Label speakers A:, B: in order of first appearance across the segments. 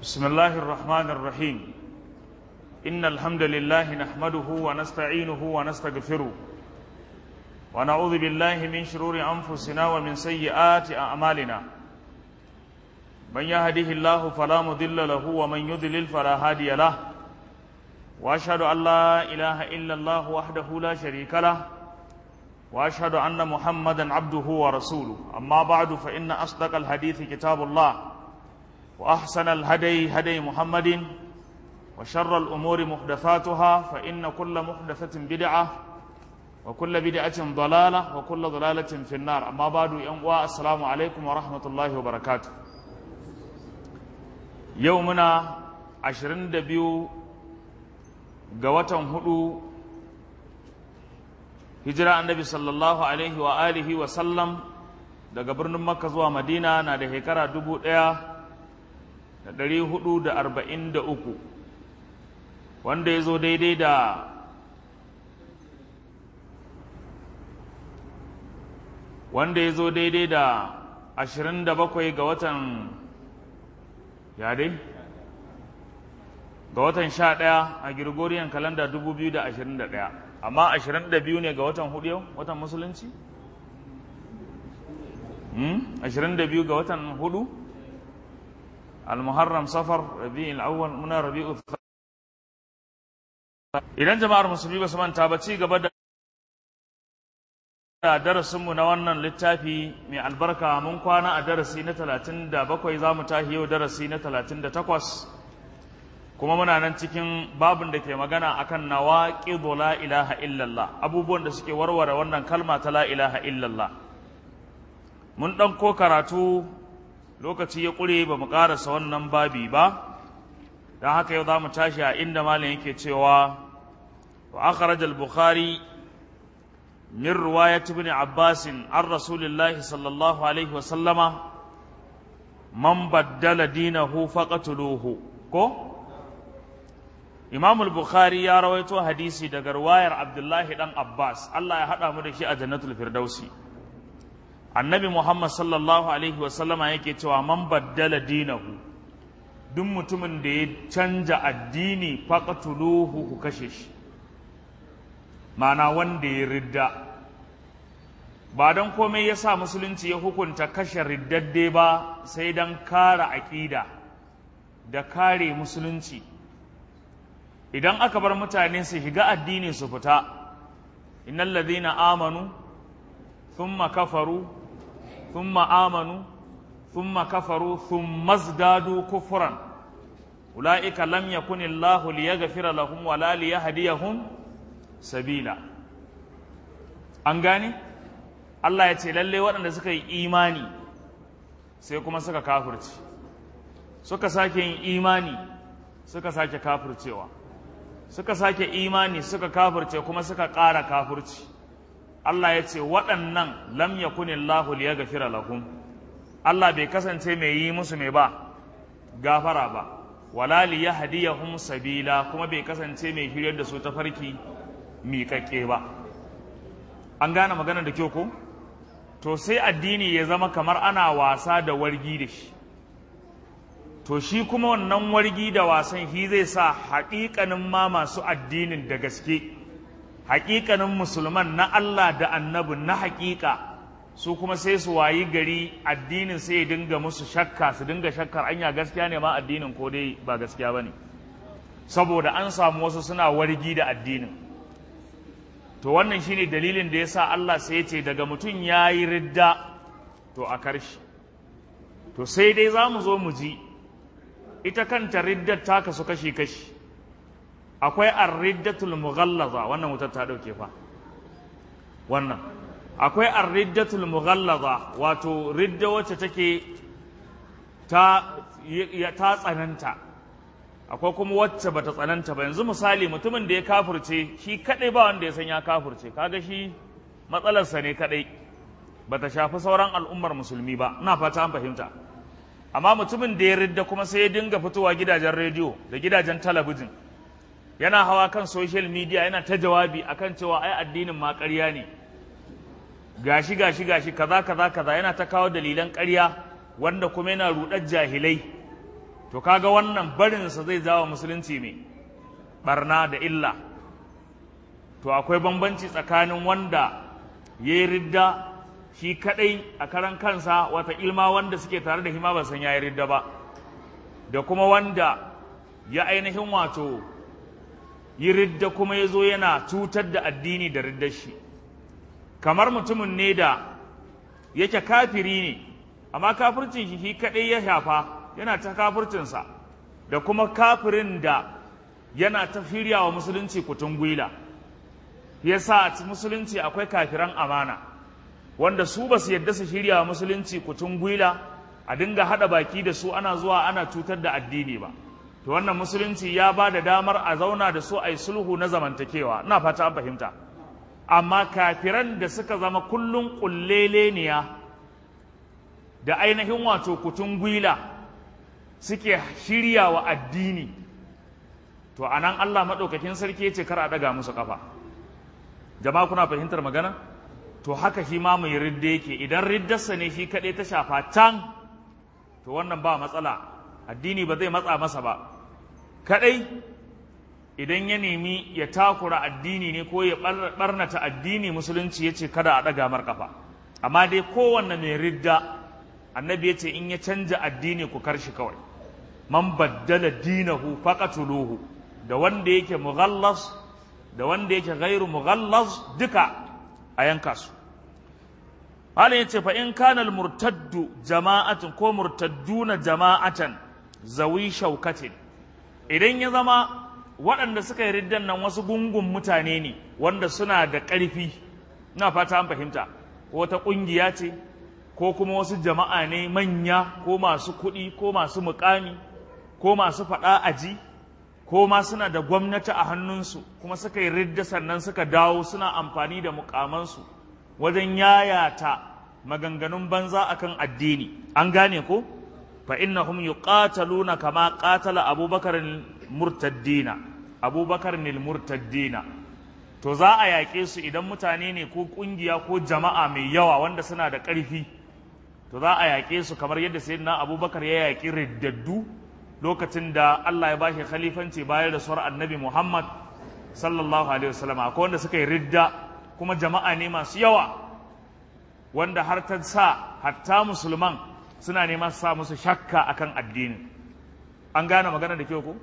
A: بسم الله الرحمن الرحيم إن الحمد لله نحمده ونستعينه ونستغفره ونعوذ بالله من شرور أنفسنا ومن سيئات أعمالنا من يهده الله فلا مضل له ومن يضلل فلا هادي له وأشهد أن لا إله إلا الله وحده لا شريك له وأشهد أن محمدا عبده ورسوله أما بعد فإن أصدق الحديث كتاب الله وأحسن الهدي هدي محمد وشر الأمور محدثاتها فإن كل محدثة بدعة وكل بدعة ضلالة وكل ضلالة في النار أما بعد ينقوى السلام عليكم ورحمة الله وبركاته يومنا عشرين دبيو قوة هدو hijira annabi sallallahu alaihi wa alihi wa sallam daga birnin makka zuwa madina na da shekara dubu ɗaya da ɗari hudu da arba'in da uku wanda ya zo daidai da wanda ya zo daidai da ashirin da bakwai ga watan ya dai ga watan sha ɗaya a Gregorian kalanda dubu biyu da ashirin da ɗaya amma ashirin da biyu ne ga watan hudu yau watan musulunci? ashirin da biyu ga watan hudu al-muharram safar rabi'ul awwal muna rabi'u idan jama'ar musulmi ba su manta ba ci gaba da darasinmu na wannan littafi mai albarka mun kwana a darasi na talatin da bakwai za mu tahi yau darasi na talatin da takwas kuma muna nan cikin babin da ke magana akan nawaqidu la ilaha illallah abubuwan da suke warware wannan kalma ta la ilaha illallah mun dan ko karatu lokaci ya kure ba mu karasa wannan babi ba dan haka yau zamu tashi a inda malam yake cewa wa akhraj al-bukhari min riwayat ibn abbas an rasulillahi sallallahu alaihi wa sallama man baddala dinahu faqatuluhu ko Imam al-Bukhari ya rawaito hadisi daga ruwayar Abdullahi dan Abbas Allah ya hada mu da shi a Jannatul Firdausi Annabi Muhammad sallallahu alaihi wa sallama yake cewa man baddala dinahu duk mutumin da ya canja addini faqatuluhu ku kashe shi ma'ana wanda ya ridda ba don komai ya sa musulunci ya hukunta kashe riddadde ba sai don kare aƙida da kare musulunci idan aka bar mutane su shiga addini su fita innal ladhina amanu thumma kafaru thumma amanu thumma kafaru thumma zdadu kufran ulaika lam yakun Allahu liyaghfira lahum wa la liyahdiyahum sabila an gane Allah ya ce lalle waɗanda suka yi imani sai kuma suka kafirci suka sake yin imani suka sake kafircewa suka sake imani suka kafirce kuma suka ƙara kafirci Allah ya ce waɗannan lam yakunillahu liyaghfira lahum Allah bai kasance mai yi musu mai ba gafara ba wala liyahdiyahum sabila kuma bai kasance mai hiryar da su ta farki miƙaƙƙe ba an gane magana da kyau ko to sai addini ya zama kamar ana wasa da wargi da shi to shi kuma wannan wargi da wasan shi zai sa haƙiƙanin ma masu addinin da gaske haƙiƙanin musulman na Allah da annabi na haƙiƙa su kuma sai su wayi gari addinin sai ya dinga musu shakka su dinga shakkar anya gaskiya ne ma addinin ko dai ba gaskiya ba ne saboda an samu wasu suna wargi da addinin to wannan shine dalilin da ya sa Allah sai ya ce daga mutum ya yi ridda to a karshe to sai dai za mu zo mu ji ita kanta riddar ta kasu kashi-kashi akwai ar-riddatul mughallaza wannan wutar ta dauke fa wannan akwai ar-riddatul mughallaza wato ridda wacce take ta ta tsananta akwai kuma wacce bata tsananta ba yanzu misali mutumin da ya kafirce shi kadai ba wanda ya san ya kafirce kaga shi matsalarsa ne kadai bata shafi sauran al'ummar musulmi ba ina fata an fahimta amma mutumin da ya ridda kuma sai ya dinga fitowa gidajen rediyo da gidajen talabijin yana hawa kan social media yana ta jawabi akan cewa ai addinin ma ƙarya ne gashi gashi gashi kaza kaza kaza yana ta kawo dalilan ƙarya wanda kuma yana rudar jahilai to kaga wannan barinsa zai jawo musulunci mai barna da illa to akwai bambanci tsakanin wanda ya yi ridda shi kadai a karan kansa wata ilma wanda suke tare da hima ba san ya yi ridda ba da kuma wanda ya ainihin wato yi ridda kuma ya zo yana cutar da addini da riddar shi kamar mutumin ne da yake kafiri ne amma kafircin shi shi kaɗai ya shafa yana ta kafircinsa da kuma kafirin da yana ta firya wa musulunci kutun gwila ya sa musulunci akwai kafiran amana wanda su ba su yadda su shirya wa musulunci kutun gwila a dinga haɗa baki da su ana zuwa ana cutar da addini ba to wannan musulunci ya ba da damar a zauna da su a yi sulhu na zamantakewa ina fata an fahimta amma kafiran da suka zama kullum ƙulleleniya da ainihin wato kutun gwila suke shirya wa addini to a nan Allah maɗaukakin sarki ya ce kar a ɗaga musu ƙafa jama'a kuna fahimtar magana to haka shi ma mai ridda yake idan riddarsa ne shi kaɗai ta shafa can to wannan ba matsala addini ba zai matsa masa ba kaɗai idan ya nemi ya takura addini ne ko ya ɓarnata addini musulunci ya ce kada a ɗaga mar ƙafa amma dai kowanne mai ridda annabi ya ce in ya canja addini ku karshi kawai man baddala dinahu faqatuluhu da wanda yake mughallas da wanda yake ghairu mughallas duka a yanka su halin yace fa in kana al murtaddu jama'atan ko murtadduna jama'atan zawi shaukatin idan ya zama waɗanda suka yi riddan nan wasu gungun mutane ne wanda suna da ƙarfi na fata an fahimta ko wata ƙungiya ce ko kuma wasu jama'a ne manya ko masu kuɗi ko masu muƙami ko masu faɗa aji ko ma suna da gwamnati a hannunsu kuma suka yi ridda sannan suka dawo suna amfani da mukamansu wajen yayata maganganun banza akan addini an gane ko fa innahum yuqataluna kama qatala abubakar murtaddina abubakar murtaddina to za a yaƙe su idan mutane ne ko ƙungiya ko jama'a mai yawa wanda suna da ƙarfi to za a yaƙe su kamar yadda sayyidina abubakar ya yaƙi riddaddu lokacin da Allah ya bashi khalifanci bayan da suwar annabi Muhammad sallallahu alaihi wasallam akwai wanda suka yi ridda kuma jama'a ne masu yawa wanda har ta sa hatta musulman suna neman sa musu shakka akan addini an gane magana da kyau ko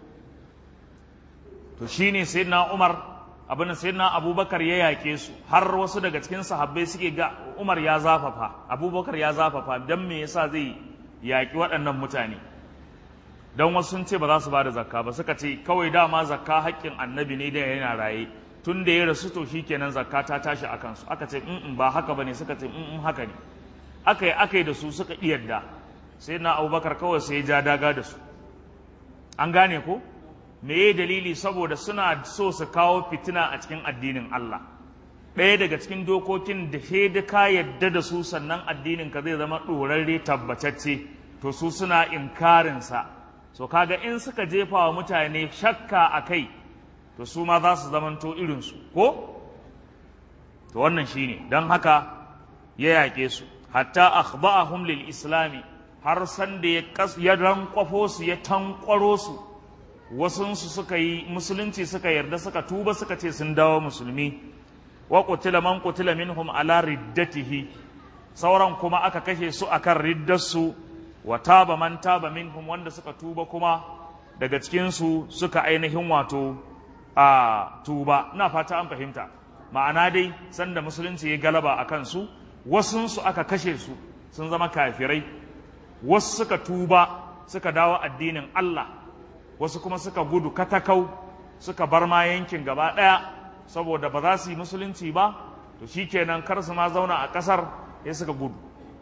A: to shine sayyidina Umar abin da sayyidina Abubakar ya yake su har wasu daga cikin sahabbai suke ga Umar ya zafafa Abubakar ya zafafa dan me yasa zai yaki waɗannan mutane don wasu sun ce ba za su ba da zakka ba suka ce kawai dama zakka haƙƙin annabi ne da yana raye tun da ya rasu to kenan zakka ta tashi a kansu aka ce in ba haka ba ne suka ce in haka ne aka yi aka yi da su suka iyadda sai na abubakar kawai sai ya ja daga da su an gane ko me ya dalili saboda suna so su kawo fitina a cikin addinin Allah ɗaya daga cikin dokokin da da ka yadda da su sannan addinin ka zai zama ɗorarre tabbatacce to su suna inkarinsa so kaga in suka jefa wa mutane shakka a kai to su ma za su zamanto irinsu ko to wannan shine don haka ya yaƙe su hatta akhba'ahum lil islami har san da ya ya rankwafo su ya tankwaro su wasunsu suka yi musulunci suka yarda suka tuba suka ce sun dawo musulmi wa qutila man qutila minhum ala riddatihi sauran kuma aka kashe su akan riddarsu wa taba man taba minhum wanda suka tuba kuma daga cikinsu suka ainihin wato a tuba ina fata an fahimta ma'ana dai sanda musulunci ya galaba a kansu wasunsu aka kashe su sun zama kafirai wasu suka tuba suka dawo addinin Allah wasu kuma suka gudu katakau suka bar ma yankin gaba ɗaya saboda ba za su yi musulunci ba to shikenan kar su ma zauna a ƙasar ya suka gudu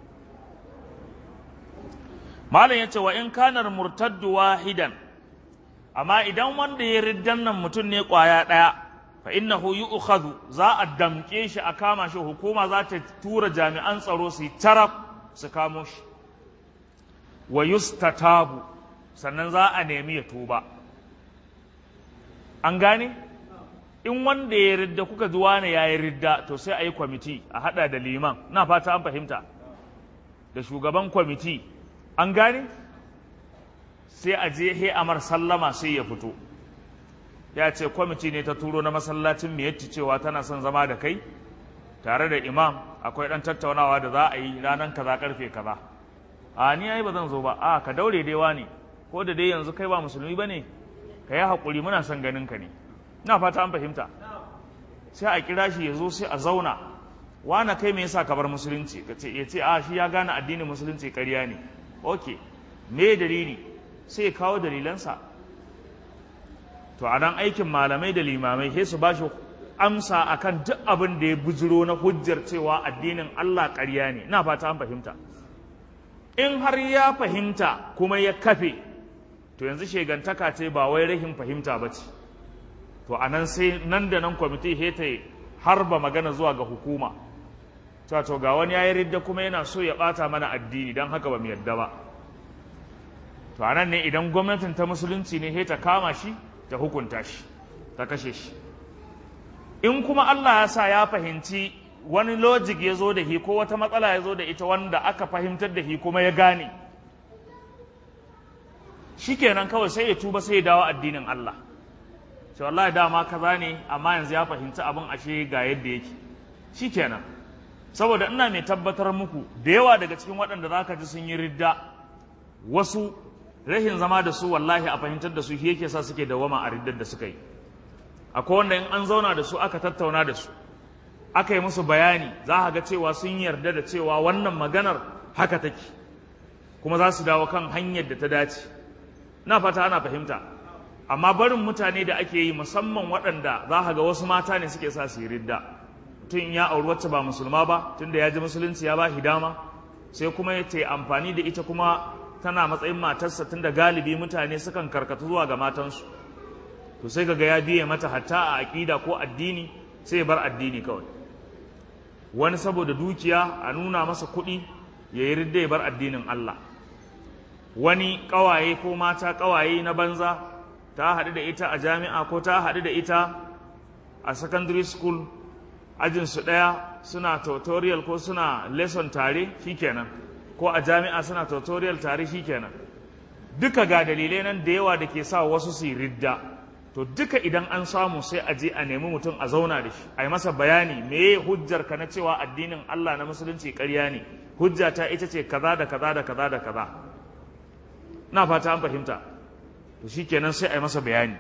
A: malam ya ce wa in kanar murtaddu wahidan amma idan wanda ya riddan nan mutum ne ƙwaya ɗaya fa innahu yu'khadhu za a damƙe shi a kama shi hukuma za ta tura jami'an tsaro su yi taraf su kamo shi wa yustatabu sannan za a nemi ya tuba an gane in wanda ya ridda kuka ji wane ya yi ridda to sai a yi kwamiti a hada da liman na fata an fahimta da shugaban kwamiti an gane sai a je he amar sallama sai ya fito ya ce kwamiti ne ta turo na masallacin mai yatti cewa tana son zama da kai tare da imam akwai ɗan tattaunawa da za a yi ranar kaza karfe kaza a ni ai ba zan zo ba a ka daure dai wani ko da dai yanzu kai ba musulmi ba ne ka yi haƙuri muna son ganin ka ne ina fata an fahimta sai a kira shi ya zo sai a zauna wana kai me yasa ka bar musulunci ka ce ya ce a shi ya gane addinin musulunci ƙarya ne ok me dalili sai ya kawo dalilansa to a nan aikin malamai da limamai sai su ba shi amsa akan duk abin da ya bujiro na hujjar cewa addinin Allah ƙarya ne ina fata an fahimta in har ya fahimta kuma ya kafe to yanzu shegantaka ce ba wai rahin fahimta ba ce to a nan sai nan da nan kwamiti heta harba magana zuwa ga hukuma ta to ga wani ya yi ridda kuma yana so ya bata mana addini don haka ba mu yadda ba to a nan ne idan gwamnatin ta musulunci ne heta kama shi ta hukunta shi ta kashe shi in kuma Allah ya sa ya fahimci wani logic ya zo da hi ko wata matsala ya zo da ita wanda aka fahimtar da hi kuma ya gane shikenan kawai sai ya tuba sai ya dawo addinin Allah sai wallahi dama kaza ne amma yanzu ya fahimci abin ashe ga yadda yake shikenan saboda ina mai tabbatar muku da yawa daga cikin waɗanda za ka ji sun yi ridda wasu rahin zama da su wallahi a fahimtar da su shi yake sa suke dawama a riddar da suka yi akwai wanda in an zauna da su aka tattauna da su aka yi musu bayani za a ga cewa sun yarda da cewa wannan maganar haka take kuma za su dawo kan hanyar da ta dace na fata ana fahimta amma barin mutane da ake yi musamman waɗanda za a ga wasu mata ne suke sa su yi ridda tun ya auri wacce ba musulma ba tunda ya ji musulunci ya ba dama sai kuma ya ta amfani da ita kuma tana matsayin matarsa tunda galibi mutane sukan karkatu zuwa ga matansu to sai kaga ya biye mata hatta a aƙida ko addini sai ya bar addini kawai wani saboda dukiya a nuna masa kuɗi ya yi ridda ya bar addinin Allah wani ƙawaye ko mata ƙawaye na banza ta haɗu da ita a jami'a ko ta haɗu da ita a secondary school ajinsu ɗaya suna tutorial ko suna lesson tare shikenan ko a jami'a suna tutorial tare shikenan duka ga dalilai nan da yawa da ke sa wasu su yi ridda to duka idan an samu sai a je a nemi mutum a zauna da shi a yi masa bayani meye hujjar ka na cewa addinin Allah na musulunci ƙarya ne hujja ta ita ce kaza da kaza da kaza da kaza na fata an fahimta to shikenan sai a yi masa bayani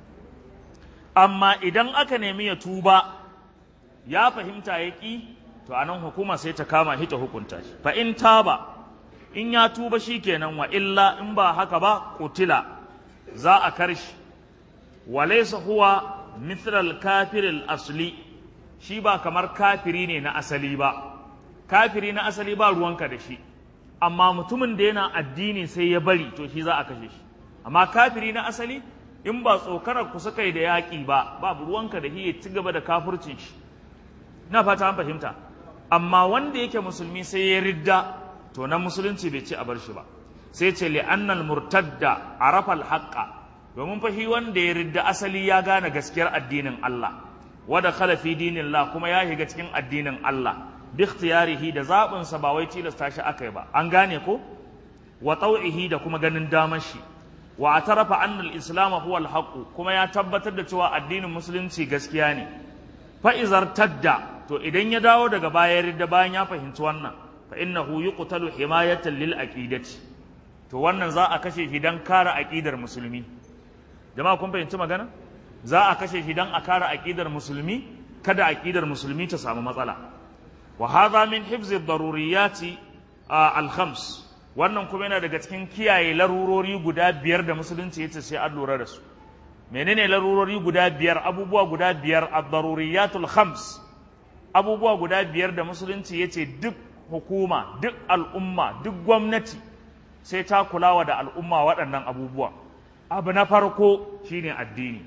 A: amma idan aka nemi ya tuba ya fahimta ya ƙi to anan hukuma sai ta kama shi ta hukunta shi fa in taba in ya tuba shikenan wa illa in ba haka ba kutila za a karshi walaisa huwa mithlal kafiril asli shi ba kamar kafiri ne na asali ba kafiri na asali ba ruwanka da shi amma mutumin da yana addini sai ya bari to shi za a kashe shi amma kafiri na asali in ba tsokarar ku suka yi da yaƙi ba babu ruwanka da shi ya ci gaba da kafircin shi na fata an fahimta amma wanda yake musulmi sai ya ridda to na musulunci bai ci a bar shi ba sai ce li'annal murtadda arafa al-haqqa domin fa shi wanda ya ridda asali ya gane gaskiyar addinin Allah wada khala fi dinillah kuma ya shiga cikin addinin Allah bi ikhtiyarihi da zabin sa ba wai tilasta shi akai ba an gane ko wa tau'ihi da kuma ganin damar shi wa atarafa anna al-islam huwa al kuma ya tabbatar da cewa addinin musulunci gaskiya ne fa izar tadda to idan ya dawo daga baya ridda bayan ya fahimci wannan fa innahu yuqtalu himayatan lil aqidati to wannan za a kashe shi dan kare aqidar musulmi jama'a kun fahimci magana za a kashe shi dan a kare aqidar musulmi kada aqidar musulmi ta samu matsala wa hadha min hifz ad-daruriyati al-khams wannan kuma yana daga cikin kiyaye larurori guda biyar da musulunci yace sai an lura da su menene larurori guda biyar abubuwa guda biyar ad-daruriyatul khams abubuwa guda biyar da musulunci yace duk hukuma duk al'umma duk gwamnati sai ta kulawa da al'umma waɗannan abubuwa abu na farko shine addini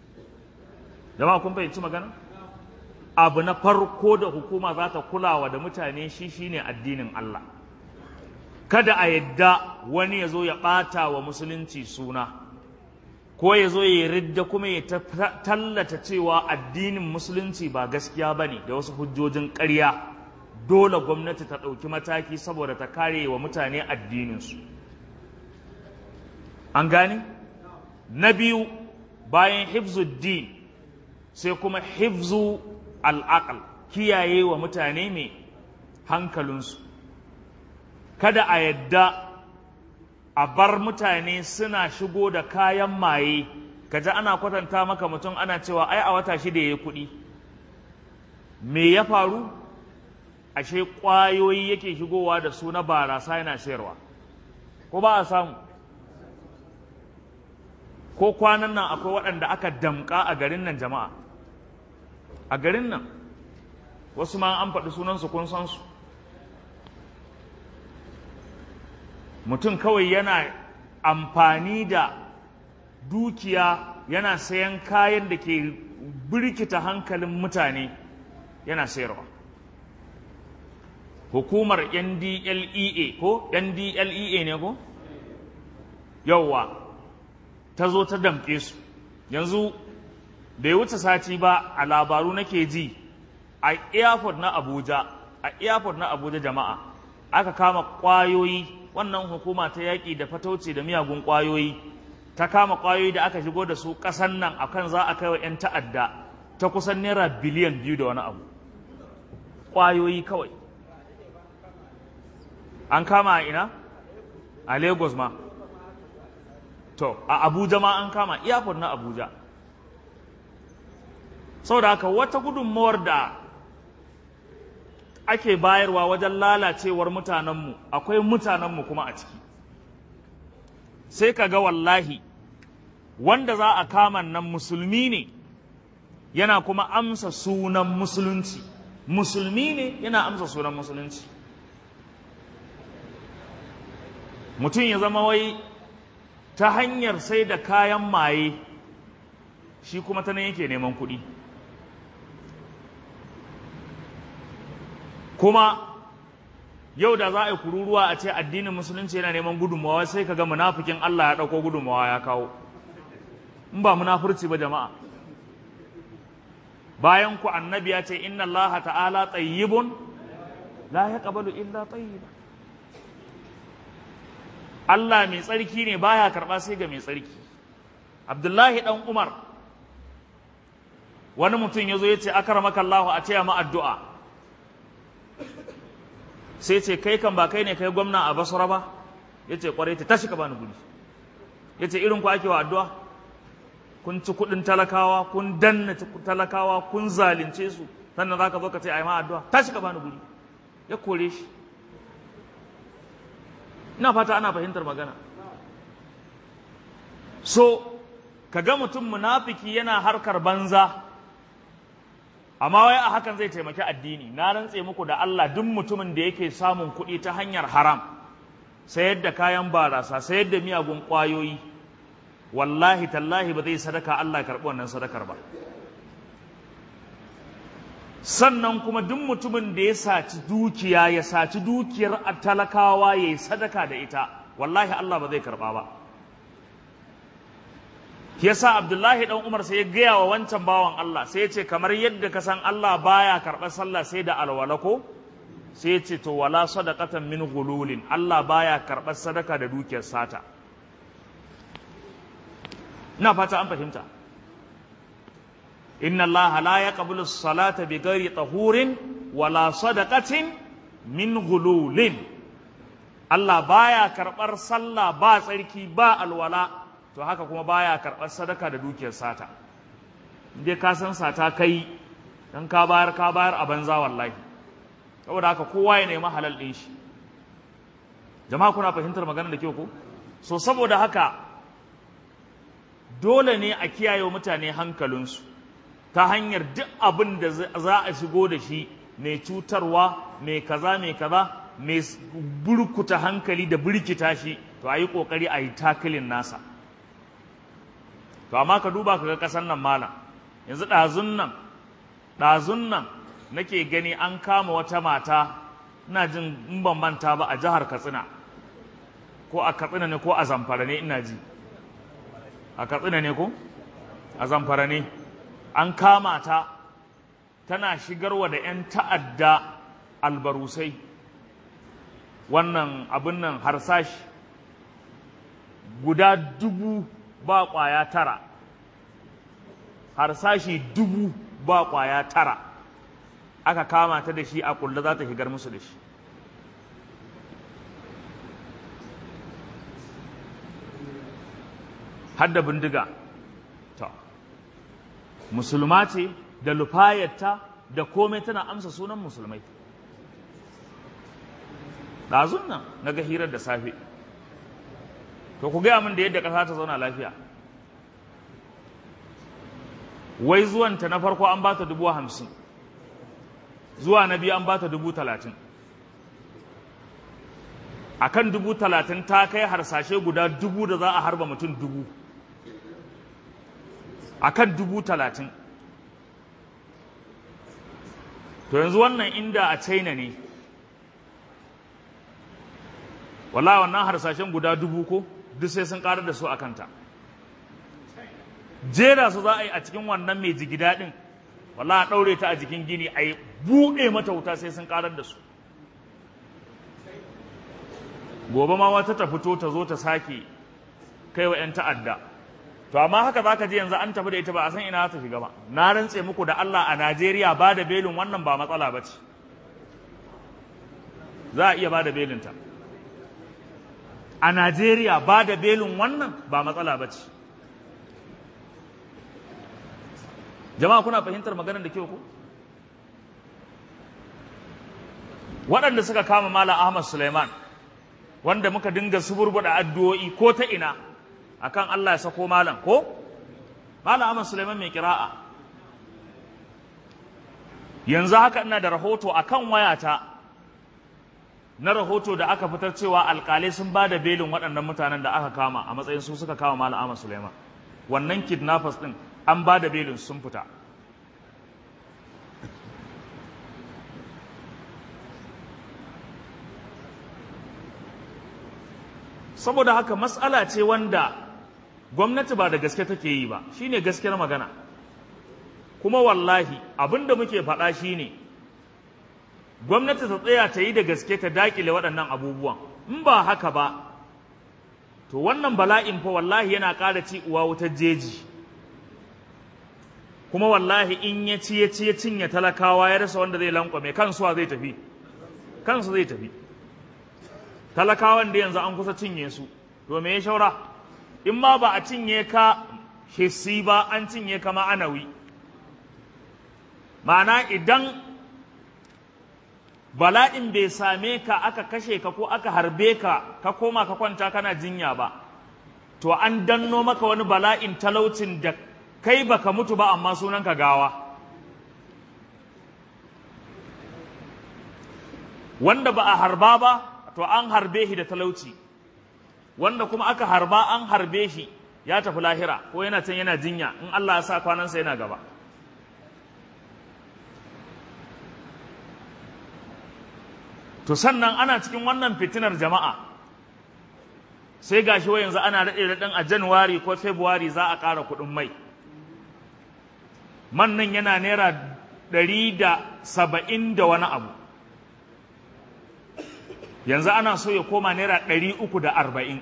A: jama'a kun fahimci magana abu na farko da hukuma za ta kulawa da mutane shi shine addinin Allah kada a yadda wani ya zo ya ɓata wa musulunci suna ko ya zo ya ridda kuma ya tallata cewa addinin musulunci ba gaskiya ba ne da wasu hujjojin ƙarya dole gwamnati ta ɗauki mataki saboda ta kare wa mutane addininsu an gane na biyu bayan hifzuddin sai kuma hifzu al'aqal kiyaye wa mutane mai hankalinsu kada a yadda a bar mutane suna shigo da kayan maye kaji ana kwatanta maka mutum ana cewa ai a wata shida ya yi kuɗi me ya faru ashe ƙwayoyi yake shigowa da su na barasa yana sayarwa ko ba a samu ko kwanan nan akwai waɗanda aka damƙa a garin nan jama'a a garin nan wasu ma an faɗi sunansu kun san su mutum kawai yana amfani da dukiya yana sayan kayan da ke birkita hankalin mutane yana sayarwa hukumar ndlea ko ndlea ne ko yauwa ta zo ta damƙe su yanzu bai wuce sati ba a labaru nake ji a airport na abuja a airport na abuja jama'a aka kama ƙwayoyi wannan hukuma ta yaƙi da fatauci da miyagun ƙwayoyi ta kama ƙwayoyi da aka shigo da su ƙasan nan akan za a kai wa 'yan ta'adda ta kusan naira biliyan biyu da wani abu ƙwayoyi kawai an kama a ina a lagos ma to a abuja ma an kama airport na abuja saboda haka wata gudunmawar da ake bayarwa wajen lalacewar mutanenmu akwai mutanenmu kuma a ciki sai ka ga wallahi wanda za a kama nan musulmi ne yana kuma amsa sunan musulunci musulmi ne yana amsa sunan musulunci mutum ya zama wai ta hanyar sai da kayan maye shi kuma ta nan yake neman kuɗi kuma yau da za a yi kururuwa a ce addinin musulunci yana neman gudunmawa sai ka ga munafikin Allah ya ɗauko gudunmawa ya kawo in ba munafurci ba jama'a bayan ku annabi ya ce inna Allah ta'ala tayyibun la yaqbalu illa tayyiba Allah mai tsarki ne baya karɓa sai ga mai tsarki Abdullahi dan Umar wani mutum ya zo ya ce akramaka Allah a taya ma addu'a sai ce kai kan ba kai ne kai gwamna a basura ba ya ce kwarai ta tashi ka bani guri ya ce irin ku ake wa addu'a kun ci kudin talakawa kun danna talakawa kun zalunce su sannan za ka zo ka ce a yi ma addu'a tashi ka bani guri ya kore shi ina fata ana fahimtar magana so ka ga mutum munafiki yana harkar banza amma wai a hakan zai taimaki addini na rantse muku da Allah duk mutumin da yake samun kuɗi ta hanyar haram sayar da kayan barasa sayar da miyagun ƙwayoyi wallahi tallahi ba zai sadaka Allah karɓi wannan sadakar ba sannan kuma duk mutumin da ya saci dukiya ya saci dukiyar talakawa ya yi sadaka da ita wallahi Allah ba zai karɓa ba yasa Abdullahi dan Umar sai ya gaya wa wancan bawan Allah sai ya ce kamar yadda ka san Allah baya karɓar sallah sai da alwala ko sai ya ce to wala sadaqatan min gululin Allah baya karɓar sadaka da dukiyar sata ina fata an fahimta inna Allah la yaqbalu as-salata bighairi tahurin wala sadaqatin min gululin Allah baya karɓar sallah ba tsarki ba alwala to haka kuma baya karɓar sadaka da dukiyar sata dai ka san sata kai dan ka bayar ka bayar a banza wallahi saboda haka kowa ya nemi halal ɗin shi jama'a kuna fahimtar magana da kyau ko so saboda haka dole ne a kiyaye mutane hankalinsu ta hanyar duk abin da za a shigo da shi mai cutarwa mai kaza mai kaza mai burkuta hankali da birkita shi to a yi ƙoƙari a yi takilin nasa to amma ka duba ka ga ƙasar nan malam yanzu ɗazun nan ɗazun nan nake gani an kama wata mata ina jin in ban manta ba a jihar katsina ko a katsina ne ko a zamfara ne ina ji a katsina ne ko a zamfara ne an kama ta tana shigarwa da 'yan ta'adda albarusai wannan abin nan harsashi guda dubu ba ƙwaya tara harsashi dubu ba ƙwaya tara aka kama ta da shi a kulle za ta shigar musu da shi hadda bindiga ta musulma ce da lufayarta da komai tana amsa sunan musulmai ɗazun nan na ga hirar da safe to ku gaya min da yadda ƙasa ta zauna lafiya wai zuwanta na farko an ba ta dubu hamsin zuwa na biyu an ba ta dubu talatin a kan dubu talatin ta kai harsashe guda dubu da za a harba mutum dubu a kan dubu talatin to yanzu wannan inda a china ne wala wannan harsashen guda dubu ko duk sai sun karar da su a kanta jera su za a yi a cikin wannan mai jigi daɗin wala a ɗaure ta a jikin gini a yi buɗe mata wuta sai sun karar da su gobe ma wata ta fito ta zo ta sake kai wa 'yan ta'adda to amma haka za ka ji yanzu an tafi da ita ba a san ina ta shiga ba na rantse muku da Allah a Najeriya ba da belin wannan ba matsala ba ce za a iya ba da belinta a Najeriya ba da belin wannan ba matsala ba ce jama'a kuna fahimtar maganar da kyau ku waɗanda suka kama Malam Ahmad Suleiman wanda muka dinga suburbuɗa addu'o'i ko ta ina akan Allah ya sako malam ko malam Ahmad Suleiman mai kira'a yanzu haka ina da rahoto akan wayata na rahoto da aka fitar cewa alkalai sun ba da belin waɗannan mutanen da aka kama a matsayin su suka kama malam Ahmad Suleiman wannan kidnappers din an ba da belin sun fita saboda haka matsala ce wanda gwamnati ba da gaske take yi ba shine gaskiyar magana kuma wallahi abinda muke faɗa shine gwamnati ta tsaya ta yi da gaske ta dakile waɗannan abubuwan in ba haka ba to wannan bala'in fa wallahi yana ƙara ci uwa wutar jeji kuma wallahi in ya ci ya ci ya cinye talakawa ya rasa wanda zai lankwame kansuwa zai tafi kansu zai tafi talakawan da yanzu an kusa cinye su to me ya shaura in ma ba a cinye ka hissi ba an cinye ka ma'anawi ma'ana idan bala'in bai same ka aka kashe ka ko aka harbe ka ka koma ka kwanta kana jinya ba to an danno maka wani bala'in talaucin da kai baka mutu ba amma sunan ka gawa wanda ba a harba ba to an harbe shi da talauci wanda kuma aka harba an harbe shi ya tafi lahira ko yana can yana jinya in Allah ya sa kwanansa yana gaba to sannan ana cikin wannan fitinar jama'a sai gashi wai yanzu ana daɗe daɗin a januwari ko february za a ƙara kuɗin mai man nan yana naira ɗari da saba'in da wani abu yanzu ana so ya koma naira ɗari uku da arba'in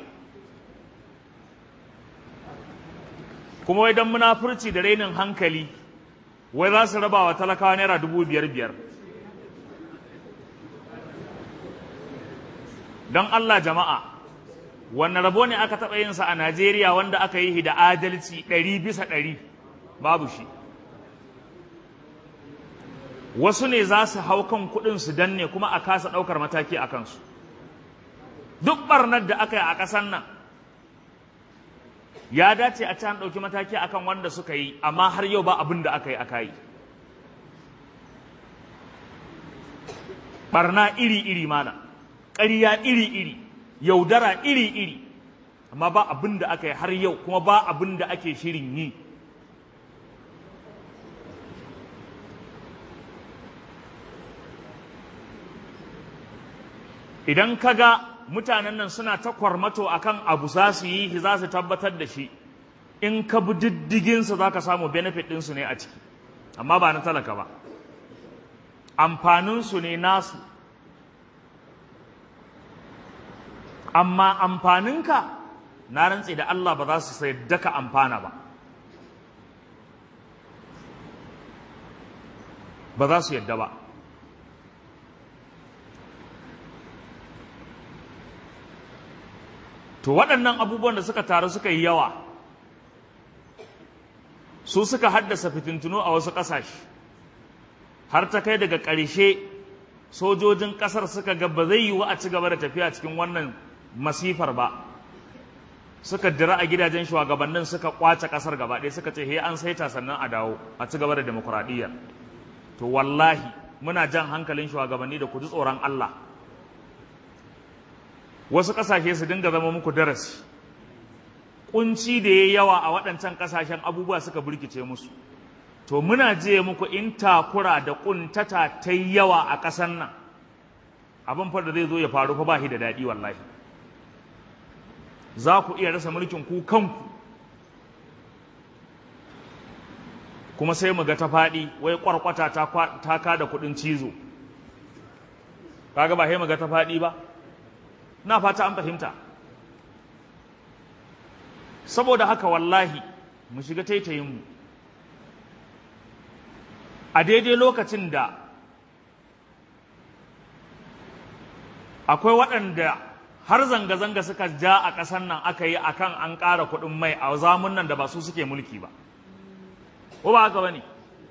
A: kuma wai don munafurci da rainin hankali wai za su raba wa talakawa naira dubu biyar biyar don Allah jama'a wanne rabo ne aka taɓa yinsa a Najeriya wanda aka yi da adalci ɗari bisa ɗari babu shi wasu ne za su hau kan kuɗin su danne kuma a kasa ɗaukar mataki a kansu duk ɓarnar da aka yi a ƙasar nan ya dace a can ɗauki mataki akan wanda suka yi amma har yau ba abin da aka yi aka yi ɓarna iri-iri mana ƙarya iri-iri yaudara iri-iri amma ba abin da aka yi har yau kuma ba abin da ake shirin yi idan ka ga mutanen nan suna ta kwarmato akan abu za su yi shi za su tabbatar da shi in ka bi diddiginsa za ka samu benefit ɗinsu ne a ciki amma ba na talaka ba amfaninsu ne nasu amma amfaninka na rantse da Allah ba za su sai daka amfana ba ba za su yadda ba to waɗannan abubuwan da suka taru suka yi yawa su suka haddasa fitintunu a wasu ƙasashe har ta kai daga ƙarshe sojojin ƙasar suka ga ba zai yiwu a ci gaba da tafiya cikin wannan masifar ba suka dira a gidajen shugabannin suka kwace ƙasar gaba ɗaya suka ce he an saita sannan a dawo a ci gaba da demokuraɗiyya to wallahi muna jan hankalin shugabanni da ku ji tsoron Allah wasu ƙasashe su dinga zama muku darasi kunci da ya yawa a waɗancan ƙasashen abubuwa suka burkice musu to muna je muku in takura da ƙuntata ta yawa a ƙasar nan abin fa da zai zo ya faru fa ba shi da daɗi wallahi za ku iya rasa mulkin ku kanku kuma sai mu ga ta faɗi wai ƙwarƙwata ta ka da kuɗin cizo kaga ba sai mu ga ta faɗi ba na fata an fahimta saboda haka wallahi mu shiga taitayinmu a daidai lokacin da akwai waɗanda har zanga-zanga suka ja a ƙasar nan aka yi akan an ƙara kuɗin mai a zamun nan da ba su suke mulki ba ko ba haka ba ne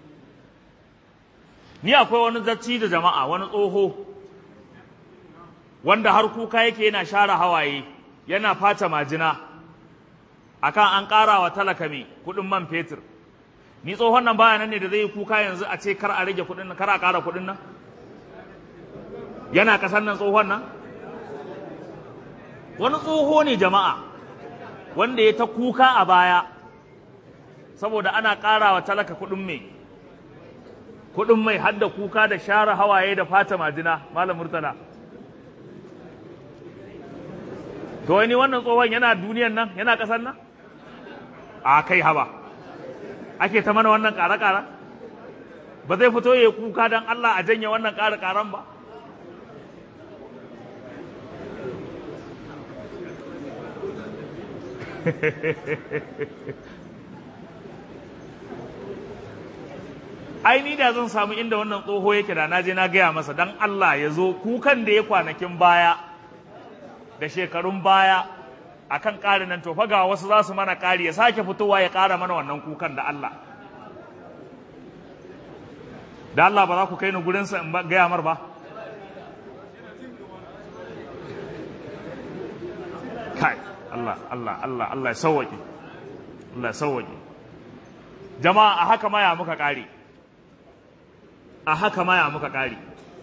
A: ni akwai wani zacci da jama'a wani tsoho wanda har kuka yake yana share hawaye yana fata majina akan an ƙara wa talaka mai kuɗin man fetur ni tsohon nan baya nan ne da zai yi kuka yanzu a ce kar a rage kuɗin nan kar a ƙara kuɗin nan yana ƙasar nan tsohon nan wani tsoho ne jama'a wanda ya ta kuka a baya saboda ana ƙara wa talaka kuɗin mai kuɗin mai hadda kuka da share hawaye da fata majina malam murtala to wani wannan tsohon yana duniyan nan yana ƙasar nan a kai haba ake ta mana wannan ƙara-ƙara ba zai fito ya kuka don Allah a janye wannan ƙara-ƙaran ba ai ni da zan samu inda wannan tsoho yake da na je na gaya masa don Allah ya zo kukan da ya kwanakin baya da shekarun baya akan ƙari nan to fa ga wasu za su mana ƙari ya sake fitowa ya ƙara mana wannan kukan da Allah da Allah ba za ku kai ni gurinsa in gaya mar ba kai Allah Allah Allah Allah ya sauwaƙe Allah ya sauwaƙe jama'a a haka maya muka ƙari a haka maya muka ƙari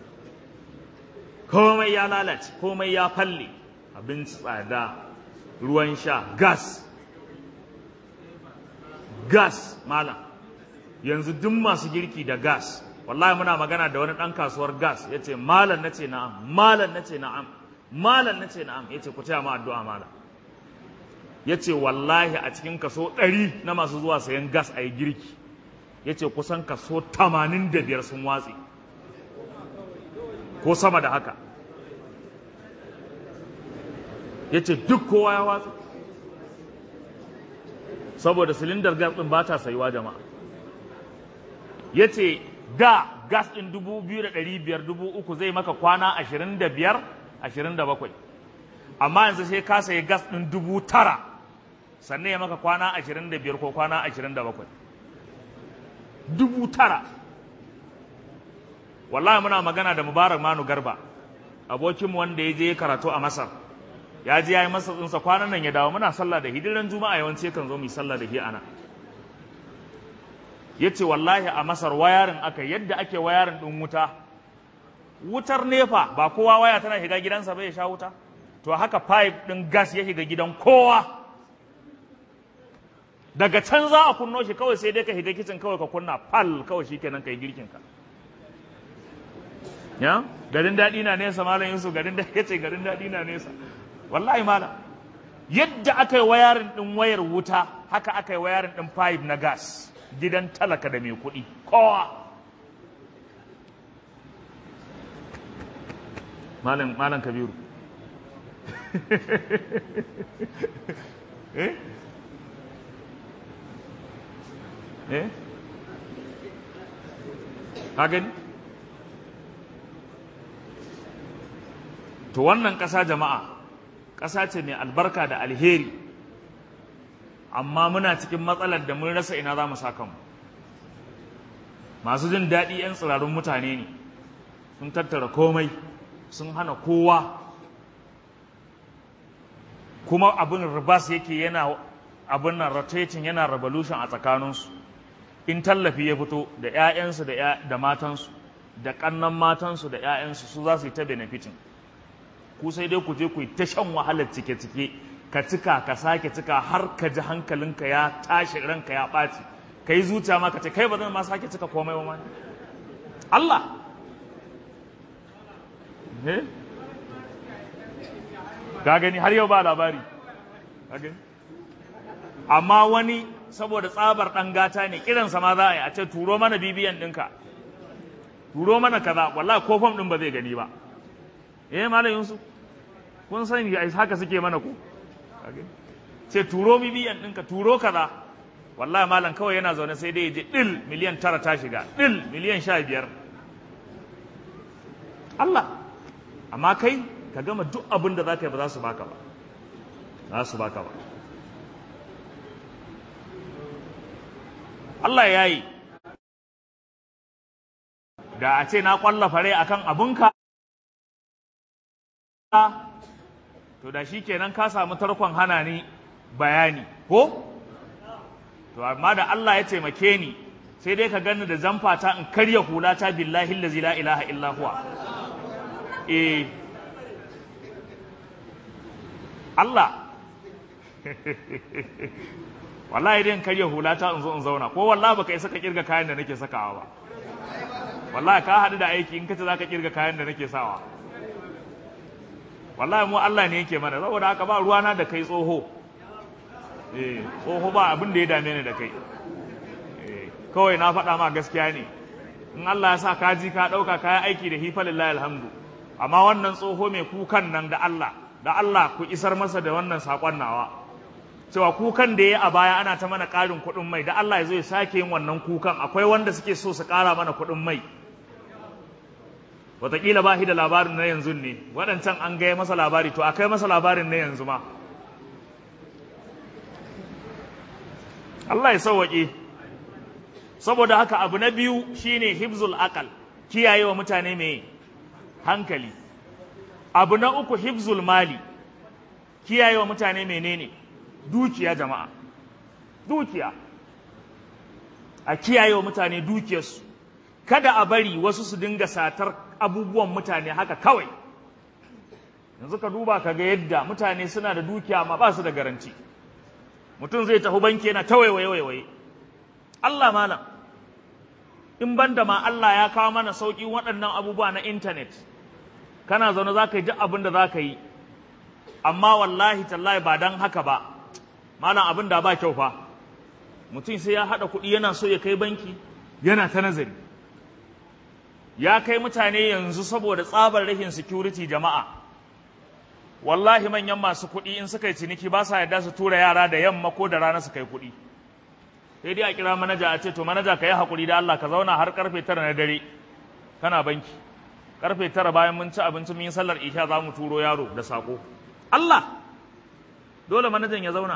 A: komai ya lalace komai ya falle abinci tsada ruwan sha gas gas malam yanzu duk masu girki da gas wallahi muna magana da wani ɗan kasuwar gas ya ce malam na ce na'am malam na ce na'am malam na ce na'am ya ce ku taya ma addu'a malam ya ce wallahi a cikin kaso ɗari na masu zuwa sayan gas a yi girki ya ce kusan kaso tamanin da biyar sun watse ko sama da haka ya ce duk kowa ya watsa saboda silindar gas ɗin ba ta sayuwa jama'a ya ce da gas ɗin dubu biyu da ɗari biyar dubu uku zai maka kwana ashirin da biyar ashirin da bakwai amma yanzu sai ka sayi gas ɗin dubu tara sannan ya maka kwana ashirin da biyar ko kwana ashirin da bakwai dubu tara wallahi muna magana da mubarak manu garba abokinmu wanda ya je karatu a masar ya je ya yi masa tsinsa kwanan nan ya dawo muna sallah da hidiran juma'a yawanci kan zo mu sallah da hi ana ya ce wallahi a masar wayarin aka yadda ake wayarin ɗin wuta wutar nefa ba kowa waya tana shiga gidansa bai sha wuta to haka pipe ɗin gas ya shiga gidan kowa daga can za a kunno shi kawai sai dai ka shiga kicin kawai ka kunna fal kawai shi kenan ka yi girkinka ya garin daɗi na nesa malam yusuf garin da ya ce garin daɗi na nesa wallahi malam yadda aka yi wayarin ɗin wayar wuta haka aka yi wayarin ɗin pipe na gas gidan talaka da mai kuɗi kowa malam malam kabiru eh eh ka gani to wannan ƙasa jama'a ƙasa ce mai albarka da alheri amma muna cikin matsalar da mun rasa ina za mu sa kanmu masu jin daɗi 'yan tsirarun mutane ne sun tattara komai sun hana kowa kuma abin ribas yake yana abin nan rotating yana revolution a tsakaninsu in tallafi ya fito da 'ya'yansu da matansu da ƙannan matansu da 'ya'yansu su za su yi ta benefiting ku sai dai ku je ku yi ta shan wahalar cike-cike ka cika ka sake cika har ka ji hankalinka ya tashi ranka ya ɓaci ka yi zuciya ma ka ce kai ba zan ma sake cika komai ba ma Allah ga gani har yau ba labari amma wani saboda tsabar ɗan gata ne kiransa ma za a yi a ce turo mana bibiyan ɗinka turo mana kaza wallahi ko fam ɗin ba zai gani ba eh malam yusuf kun sani ai haka suke mana ku ce turo bibiyan ɗinka turo kaza wallahi malam kawai yana zaune sai dai ya je ɗil miliyan tara ta shiga ɗil miliyan sha biyar Allah amma kai ka gama duk abin da za ka yi ba za su baka ba za su baka ba Allah ya yi da a ce na kwalla fare akan abinka to da shi kenan ka samu tarkon hana ni bayani ko to amma da Allah ya taimake ni sai dai ka gani da zamfata in karya hulata billahi allazi la ilaha illa huwa eh Allah wallahi dai in karya hulata in zo in zauna ko wallahi baka isa ka kirga kayan da nake sakawa ba wallahi ka haɗu da aiki in kace zaka kirga kayan da nake sawa wallahi mu Allah ne yake mana saboda haka ba ruwana da kai tsoho eh tsoho ba abin da ya dame ni da kai eh kawai na faɗa ma gaskiya ne in Allah ya sa ka ji ka ɗauka kayan aiki da hifa lillahi alhamdu amma wannan tsoho mai kukan nan da Allah da Allah ku isar masa da wannan saƙon nawa cewa kukan da ya a baya ana ta mana ƙarin kuɗin mai da Allah ya zo ya sake yin wannan kukan akwai wanda suke so su ƙara mana kuɗin mai wataƙila ba shi da labarin na yanzu ne waɗancan an gaya masa labari to akai masa labarin na yanzu ma Allah ya sauwaƙe saboda haka abu na biyu shine hibzul aqal kiyaye wa mutane mai hankali abu na uku hibzul mali kiyaye wa mutane menene dukiya jama'a dukiya a kiyaye wa mutane dukiyarsu kada a bari wasu su dinga satar abubuwan mutane haka kawai yanzu ka duba ka ga yadda mutane suna da dukiya amma ba su da garanti mutum zai tafi banki yana ta waiwaye Allah malam in banda ma Allah ya kawo mana sauƙi waɗannan abubuwa na intanet kana zaune za ka yi duk abin da za ka yi amma wallahi tallahi ba don haka ba malam abin da ba kyau fa mutum sai ya haɗa kuɗi yana so ya kai banki yana ta nazari ya kai mutane yanzu saboda tsabar rashin security jama'a wallahi manyan masu kuɗi in suka yi ciniki ba sa yarda su tura yara da yamma ko da rana su kai kuɗi sai dai a kira manaja a ce to manaja ka yi haƙuri da Allah ka zauna har karfe tara na dare kana banki karfe tara bayan mun ci abinci mun yi sallar isha za mu turo yaro da sako Allah dole manajan ya zauna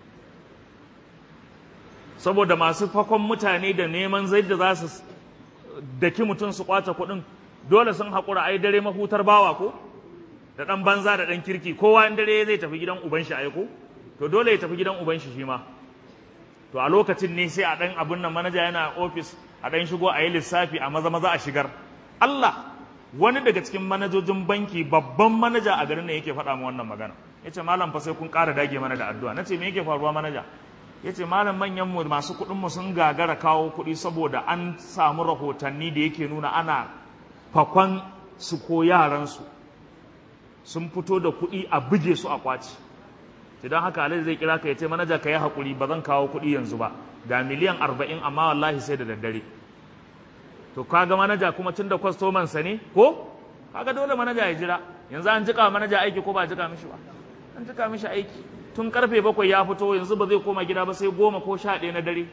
A: saboda masu fakon mutane da neman zai da za su daki mutum su kwace kuɗin dole sun haƙura ai dare mahutar bawa ko da ɗan banza da ɗan kirki kowa in dare zai tafi gidan uban shi aiko to dole ya tafi gidan uban shi shi ma to a lokacin ne sai a ɗan abin nan manaja yana ofis a ɗan shigo a yi lissafi a maza maza a shigar Allah wani daga cikin manajojin banki babban manaja a garin nan yake faɗa mu wannan magana yace malam fa sai kun ƙara dage mana da addu'a nace me yake faruwa manaja yace malam manyan mu masu kuɗin mu sun gagara kawo kuɗi saboda an samu rahotanni da yake nuna ana fakon su ko yaran su sun fito da kuɗi a buge su a kwaci idan haka alhaji zai kira ka yace manaja ka yi hakuri ba zan kawo kuɗi yanzu ba ga miliyan arba'in amma wallahi sai da daddare to kaga manaja kuma tun da kwastoman sa ne ko kaga dole manaja ya jira yanzu an jika manaja aiki ko ba jika mishi ba an jika mishi aiki tun karfe bakwai ya fito yanzu ba zai koma gida ba sai goma ko sha ɗaya na dare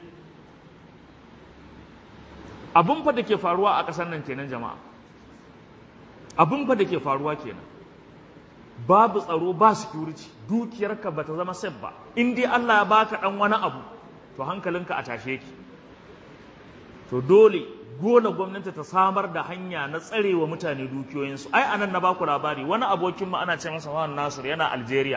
A: abin fa da ke faruwa a ƙasar nan kenan jama'a abin fa da ke faruwa kenan babu tsaro ba security dukiyarka ba ta zama safe ba in dai Allah ya baka dan wani abu to hankalinka a tashe ki to dole dole gwamnati ta samar da hanya na tsarewa mutane dukiyoyinsu ai anan na baku labari wani abokin mu ana ce masa Wan Nasir yana Algeria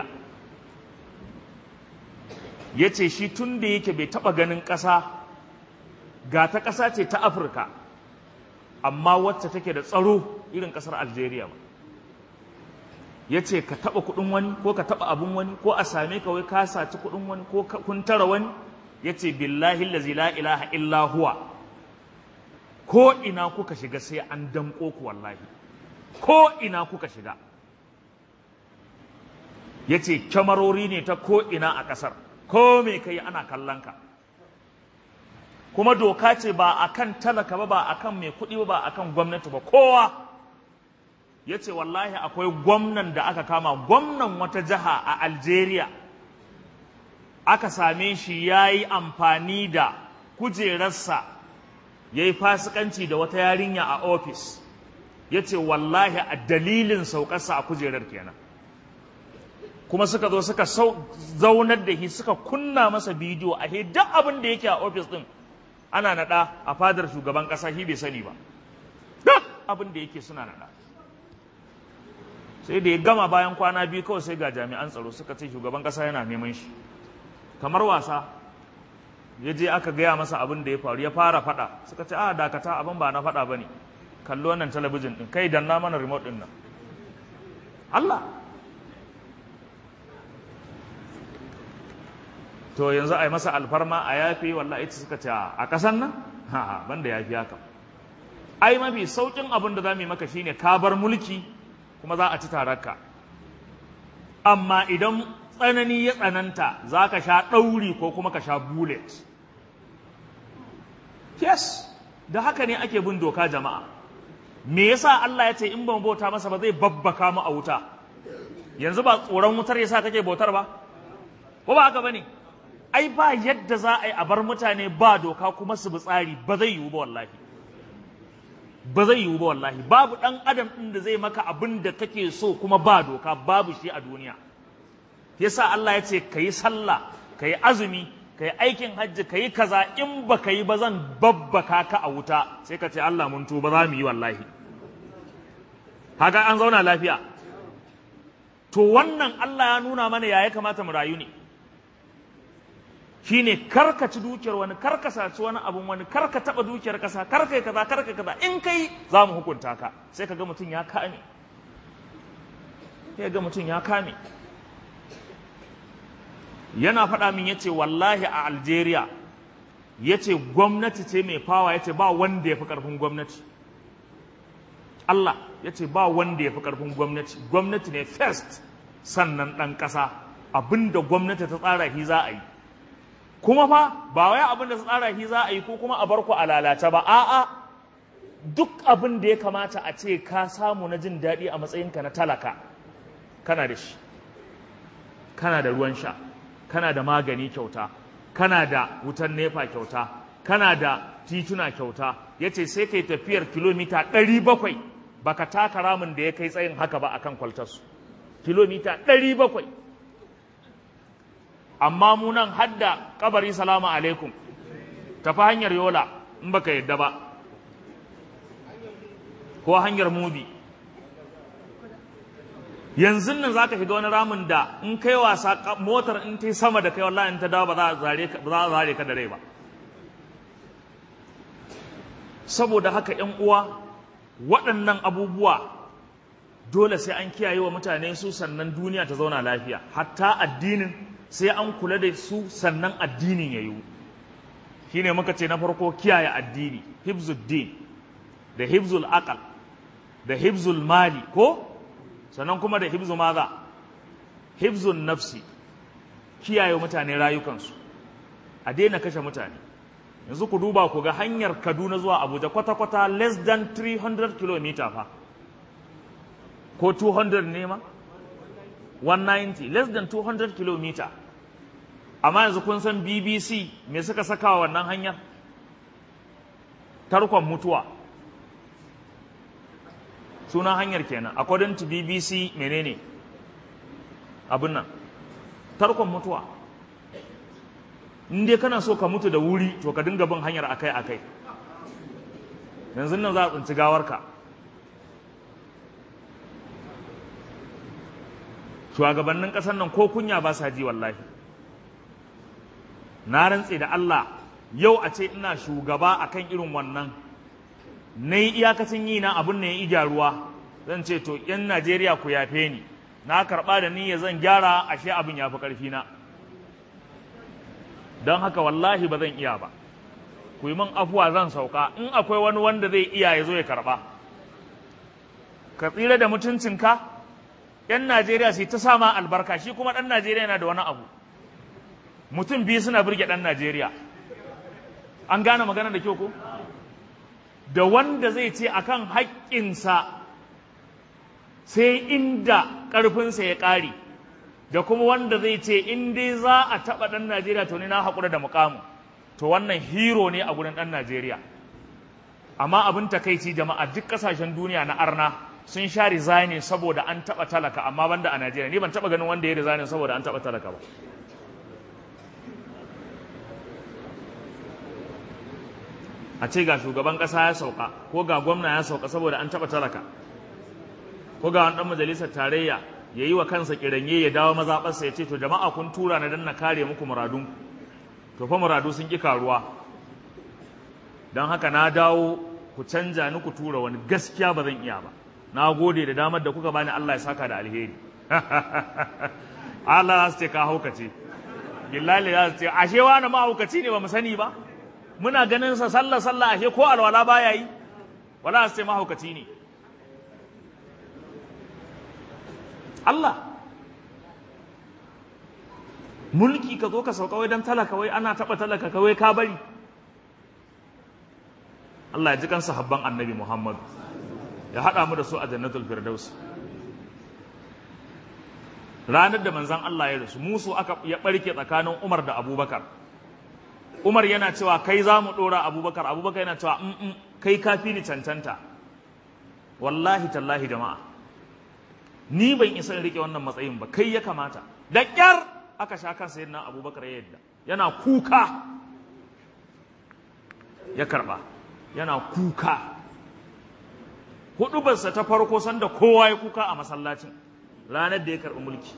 A: yace shi tun da yake bai taba ganin ƙasa ga ta ƙasa ce ta Afirka amma wacce take da tsaro irin ƙasar Algeria ba ya ce ka taɓa kuɗin wani ko ka taɓa abin wani ko a same ka wai ka saci kuɗin wani ko kun tara wani ya ce billahi lazi la ilaha illa huwa ko ina kuka shiga sai an damƙo ku wallahi ko ina kuka shiga ya ce kyamarori ne ta ko ina a ƙasar ko me kai ana kallon ka kuma doka ce ba a kan talaka ba ba a kan mai kuɗi ba ba a kan gwamnati ba kowa ya ce wallahi akwai gwamnan da aka kama gwamnan wata jiha a algeria aka same shi ya yi amfani da kujerarsa ya yi fasikanci da wata yarinya a ofis ya ce wallahi a dalilin saukarsa a kujerar kenan kuma suka zo suka zaunar da shi suka kunna masa bidiyo a duk abin da yake a ofis din ana naɗa a fadar shugaban ƙasa shi bai sani ba duk abin da yake suna naɗa sai da ya gama bayan kwana biyu kawai sai ga jami'an tsaro suka ce shugaban kasa yana neman shi kamar wasa ya je aka gaya masa abin da ya faru ya fara fada suka ce a dakata abin ba na fada ba ne kallo wannan talabijin din kai danna mana remote din nan Allah to yanzu a yi masa alfarma a yafi wallahi ita suka ce a kasan nan ha banda yafi haka ai mafi saukin abin da za mu yi maka shine ka bar mulki kuma za a ci tararka amma idan tsanani ya tsananta za ka sha ɗauri ko kuma ka sha bullet yes da haka ne ake bin doka jama'a me yasa Allah ya ce in ban bauta masa ba zai babbaka mu a wuta yanzu ba tsoron wutar yasa kake bautar ba ko ba haka bane ai ba yadda za a yi a bar mutane ba doka kuma su bi tsari ba zai yiwu ba wallahi ba zai yiwu ba wallahi babu ɗan adam ɗin da zai maka abin da kake so kuma ba doka babu shi a duniya yasa Allah ya ce ka yi sallah ka yi azumi ka yi aikin hajji ka yi kaza in ba ka yi ba zan babbaka ka a wuta sai ka ce Allah mun tuba za mu yi wallahi haka an zauna lafiya to wannan Allah ya nuna mana ya ya kamata mu rayu ne shine karka ci dukiyar wani karka saci wani abun wani karka taba dukiyar kasa karka kaza karka kaza in kai za mu hukunta ka sai ka ga mutum ya kame sai ga mutum ya kame yana faɗa min yace wallahi a Algeria yace gwamnati ce mai fawa yace ba wanda ya fi ƙarfin gwamnati Allah yace ba wanda ya fi ƙarfin gwamnati gwamnati ne first sannan ɗan ƙasa abinda gwamnati ta tsara shi za a yi kuma fa ba wai abin da tsara shi za a yi ko kuma a bar ku a lalace ba a'a duk abin da ya kamata a ce ka samu na jin daɗi a matsayinka na talaka kana da shi kana da ruwan sha kana da magani kyauta kana da wutan nefa kyauta kana da tituna kyauta ya ce sai kai tafiyar kilomita ɗari bakwai baka taka ramin da ya kai tsayin haka ba akan kwaltarsu kilomita ɗari bakwai amma mu nan hadda kabari salamu alaikum tafi hanyar yola in baka yadda ba ko hanyar mubi yanzu nan za ka shiga wani ramin da in kai wasa motar in ta sama da kai wallahi in ta dawo ba za a zare ka da rai ba saboda haka ‘yan uwa waɗannan abubuwa dole sai an kiyaye wa mutane su sannan duniya ta zauna lafiya hatta addinin sai an kula da su sannan addinin ya yiwu shi ne muka ce na farko kiyaye addini hibzuddin da hibzul aqal da hibzul mali ko sannan kuma da hibzu maza hibzul nafsi kiyaye mutane rayukansu a daina kashe mutane yanzu ku duba ku ga hanyar kaduna zuwa abuja kwata-kwata less than 300 km fa ko 200 ne ma 190 less than 200 kilometer amma yanzu kun san bbc me suka saka wa wannan hanyar tarkon mutuwa sunan hanyar kenan according to bbc menene abin nan tarkon mutuwa in dai kana so ka mutu da wuri to ka dinga bin hanyar akai-akai yanzu nan za a tsinci gawarka shugabannin ƙasar nan ko kunya ba sa ji wallahi na rantse da Allah yau a ce ina shugaba akan irin wannan na yi iyakacin yi na abin da ya ija ruwa zan ce to yan Najeriya ku yafe ni na karɓa da niyya zan gyara ashe abin ya fi ƙarfi na don haka wallahi ba zan iya ba ku yi min afuwa zan sauka in akwai wani wanda zai iya ya zo ya karɓa ka tsira da mutuncinka yan Najeriya sai ta sama albarka shi kuma ɗan Najeriya yana da wani abu mutum biyu suna birge ɗan Najeriya an gane magana da kyau ko da wanda zai ce akan haƙƙinsa sai inda ƙarfinsa ya ƙare da kuma wanda zai ce in dai za a taɓa ɗan Najeriya to ni na haƙura da muƙamu to wannan hero ne a gurin ɗan Najeriya amma abin takaici jama'a duk ƙasashen duniya na arna sun sha resigning saboda an taɓa talaka amma banda a Najeriya ni ban taɓa ganin wanda ya resigning saboda an taɓa talaka ba a ce ga shugaban ƙasa ya sauka ko ga gwamna ya sauka saboda an taɓa talaka ko ga wani ɗan majalisar tarayya ya yi wa kansa kiranye ya dawo mazaɓarsa ya ce to jama'a kun tura na don na kare muku muradun to fa muradu sun ƙi karuwa don haka na dawo ku canja ni ku tura wani gaskiya ba zan iya ba na gode da damar da kuka bani Allah ya saka da alheri Allah za su ce ka haukace billahi za su ce ashe wani mahaukaci ne ba mu sani ba muna ganin sa sallah sallah ashe ko alwala baya yi wala su ce mahaukaci ne Allah mulki ka zo ka sauka wai don talaka wai ana taɓa talaka kawai ka bari Allah ya ji kan sahabban annabi Muhammad ya haɗa mu da su a jannatul firdaus ranar da manzan Allah ya rasu musu aka ya ɓarke tsakanin Umar da Abubakar Umar yana cewa kai za mu ɗora Abubakar Abubakar yana cewa in kai kafi ni cancanta wallahi tallahi jama'a ni ban isa in rike wannan matsayin ba kai ya kamata da ƙyar aka sha kansa yana abubakar ya yadda yana kuka ya karba yana kuka hudubarsa ta farko sanda kowa ya kuka a masallacin ranar da ya karɓi mulki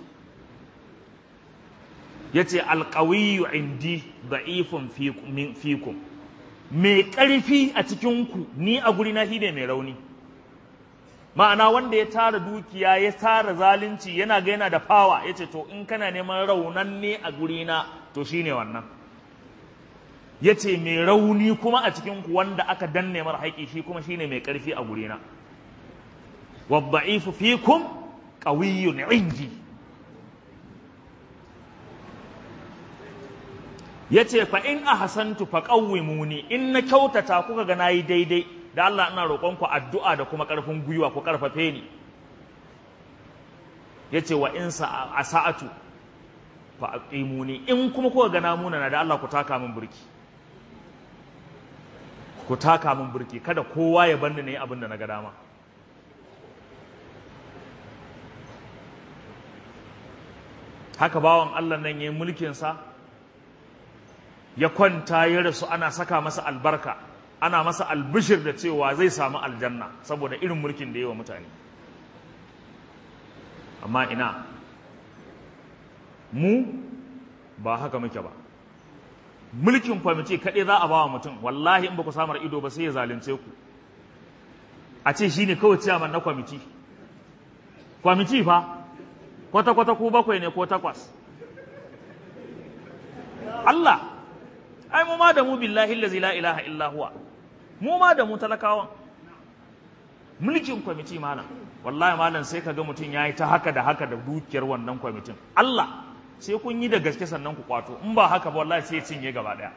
A: ya ce alƙawiyu indi da'ifun fikum mai ƙarfi a cikinku ni a guri na ne mai rauni ma'ana wanda ya tara dukiya ya tara zalunci yana ga yana da fawa ya ce to in kana neman raunan ne a gurina to shine wannan ya ce mai rauni kuma a cikinku wanda aka danne mara haƙi shi kuma shine mai ƙarfi a gurina waddaifu fikum qawiyyun indi ya ce fa in ahsantu fa qawwimuni in na kyautata kuka ga nayi daidai da Allah ina roƙonku addu'a da kuma ƙarfin gwiwa ku ƙarfafe ni ya ce wa in a sa'atu fa aqimuni in kuma kuka gana muna na da Allah ku taka min burki ku taka min burki kada kowa ya banni ne abin da na ga dama haka bawan Allah nan yayin mulkin sa ya kwanta ya rasu ana saka masa albarka ana masa albishir da cewa zai samu aljanna saboda irin mulkin da yi wa mutane amma ina mu ba haka muke ba mulkin kwamiti kaɗai za a ba wa mutum wallahi in ba ku samar ido ba sai ya zalunce ku a ce shi ne kawai ciyaman na kwamiti kwamiti fa kwata-kwata ku bakwai ne ko takwas Allah ai mu ma da mu billahi allazi la ilaha illa huwa mu ma da mu talakawan mulkin kwamiti malam wallahi malam sai kaga mutum yayi ta haka da haka da dukiyar wannan kwamitin Allah sai kun yi da gaske sannan ku kwato in ba haka ba wallahi sai cinye gaba daya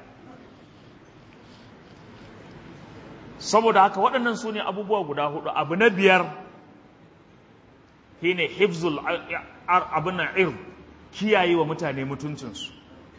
A: saboda haka waɗannan su ne abubuwa guda hudu abu na biyar shine hifzul abin nan ir kiyaye wa mutane mutuncinsu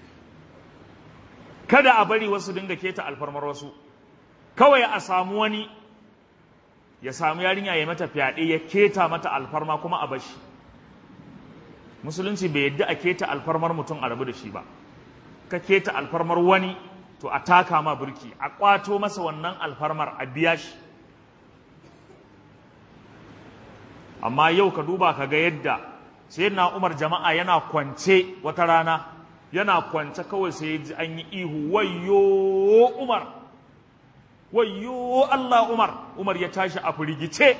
A: kada a bari wasu dinga keta alfarmar wasu kawai a samu wani ya samu yarinya ya mata fyaɗe ya keta mata alfarma kuma a bashi musulunci bai yadda a keta alfarmar mutum a rabu da shi ba ka keta alfarmar wani to a taka ma burki a kwato masa wannan alfarmar a biya shi amma yau ka duba ka ga yadda sai na umar jama'a yana kwance wata rana yana kwance kawai sai ji an yi ihu wayyo umar wayyo allah umar umar ya tashi a firgice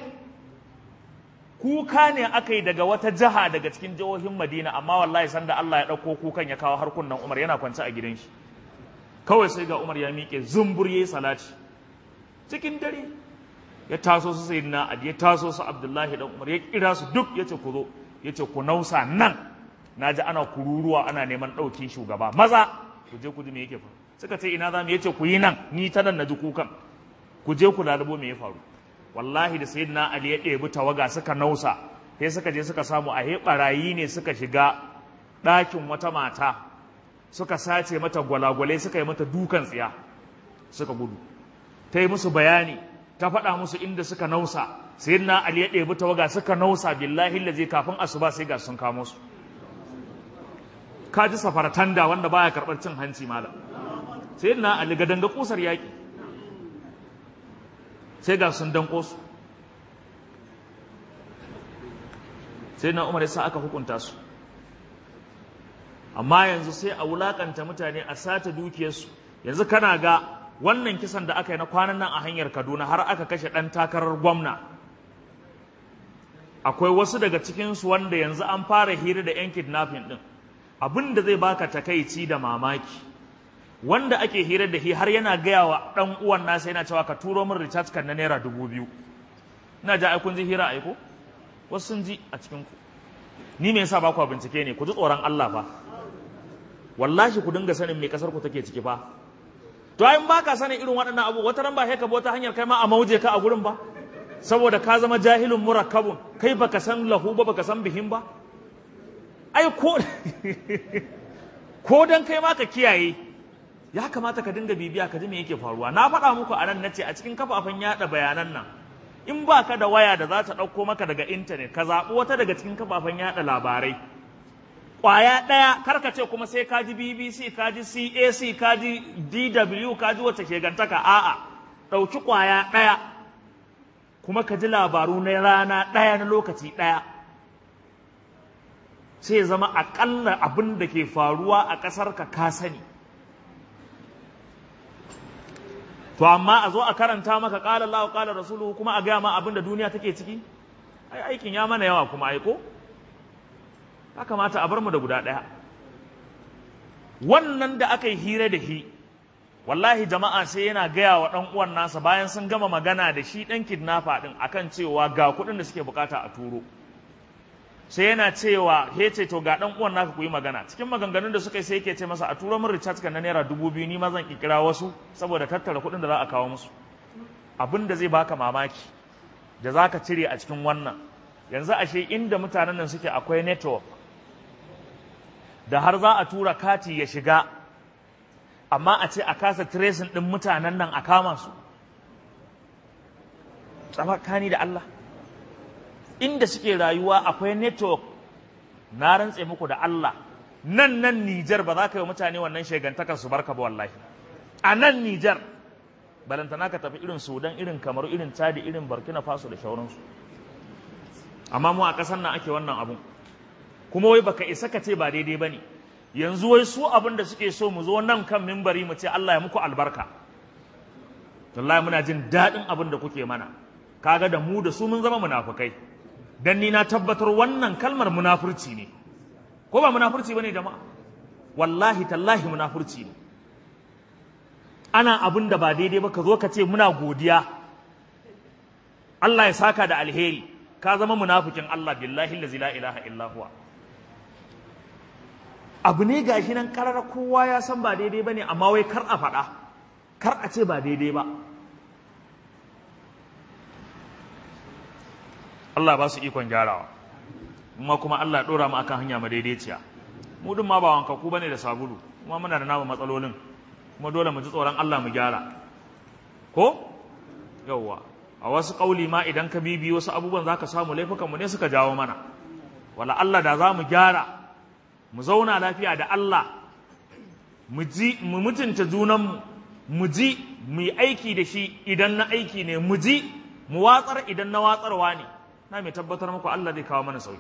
A: kuka ne aka yi daga wata jiha daga cikin jihohin madina amma wallahi sanda allah ya ɗauko kukan ya kawo harkunan umar yana kwance a gidan shi kawai sai ga umar ya miƙe zumbur ya yi salati cikin dare ya taso su sai na adi ya taso su abdullahi dan umar ya kira su duk ya ce ku zo ya ce ku nausa nan na ji ana kururuwa ana neman ɗaukin shugaba maza ku je ku ji me yake faru suka ce ina za mu ya ce ku yi nan ni ta nan na ji kukan ku je ku lalubo me ya faru wallahi da sayyidina ali ya ɗebi tawaga suka nausa sai suka je suka samu a he barayi ne suka shiga ɗakin wata mata suka sace mata gwalagwalai suka yi mata dukan tsiya suka gudu ta yi musu bayani ta faɗa musu inda suka nausa sai na ali ya ɗebi tawaga suka nausa billahi lazi kafin asuba sai ga sun kamo su ka ji safaratanda wanda baya karɓar cin hanci malam sai na ali ga danga kusar yaƙi sai ga sun danko su sai na umar ya sa aka hukunta su amma yanzu sai a wulakanta mutane a sata dukiyarsu yanzu kana ga wannan kisan da aka yi na kwanan nan a hanyar kaduna har aka kashe ɗan takarar gwamna akwai wasu daga cikinsu wanda yanzu an fara hira da 'yan kidnapping ɗin abin da zai baka takaici da mamaki wanda ake hira da shi har yana gaya wa ɗan uwan nasa yana cewa ka turo min recharge kan na naira dubu biyu ina ja ai kun ji hira aiko wasu sun ji a cikinku ni me yasa ba ku bincike ne ku ji tsoron Allah fa wallahi ku dinga sanin me kasar ku take ciki fa to ai ba ka sanin irin waɗannan abu wata ran ba sai ka bi wata hanyar kai ma a mauje ka a gurin ba saboda ka zama jahilun murakkabun kai baka san lahu ba baka san bihin ba ai ko ko dan kai ma ka kiyaye ya kamata ka dinga bibiya ka ji me yake faruwa na faɗa muku a nan nace a cikin kafafen yaɗa bayanan nan in ba ka da waya da za ta ɗauko maka daga intanet ka zaɓi wata daga cikin kafafen yaɗa labarai ƙwaya ɗaya karka ce kuma sai ka ji bbc ka ji cac ka ji dw ka ji wacce ke gantaka a'a ɗauki ƙwaya ɗaya kuma ka ji labaru na rana ɗaya na lokaci ɗaya sai zama aƙalla abin da ke faruwa a ƙasar ka ka sani to amma a zo a karanta maka ƙala Allah ƙala rasuluhu kuma a gaya ma abin da duniya take ciki ai aikin ya mana yawa kuma aiko ya kamata a bar mu da guda ɗaya wannan da aka yi hira da shi wallahi jama'a sai yana gaya wa ɗan uwan nasa bayan sun gama magana da shi ɗan kidnapper ɗin akan cewa ga kuɗin da suke bukata a turo sai yana cewa he ce to ga ɗan uwan naka ku yi magana cikin maganganun da suka yi sai yake ce masa a turo min recharge kan na naira dubu biyu ni ma zan kira wasu saboda tattara kuɗin da za a kawo musu abin da zai baka mamaki da za ka cire a cikin wannan yanzu ashe inda mutanen nan suke akwai network da har za a tura kati ya shiga amma a ce a kasa tracing ɗin mutanen nan a kama su tsakani da Allah inda suke rayuwa akwai network na rantse muku da Allah nan nan Nijar ba za ka yi mutane wannan shegantakar su barka ba wallahi a nan Nijar balantana ka tafi irin Sudan irin Kamaru irin Chadi irin Burkina Faso da shauransu amma mu a ƙasar nan ake wannan abun kuma wai baka isa ka ce ba daidai bane yanzu wai su abin da suke so mu zo nan kan mimbari mu ce Allah ya muku albarka wallahi muna jin daɗin abin da kuke mana kaga da mu da su mun zama munafukai dan ni na tabbatar wannan kalmar munafurci ne ko ba munafurci bane jama'a wallahi tallahi munafurci ne ana abin da ba daidai ba ka zo ka ce muna godiya Allah ya saka da alheri ka zama munafikin Allah billahi la ilaha illa huwa abu ne gashi nan karar kowa ya san ba daidai bane amma wai kar a faɗa kar a ce ba daidai ba Allah ba su ikon gyarawa kuma kuma Allah ya dora mu akan hanya madaidaiciya mu din ma ba wanka ku bane da sabulu kuma muna da namu matsalolin kuma dole mu ji tsoron Allah mu gyara ko yawwa a wasu kauli ma idan ka bibi wasu abubuwan zaka samu laifukan mu ne suka jawo mana wala Allah da za mu gyara mu zauna lafiya da Allah mu ji mu mutunta junanmu mu ji mu yi aiki da shi idan na aiki ne mu ji mu watsar idan na watsarwa ne na mai tabbatar muku Allah zai kawo mana sauki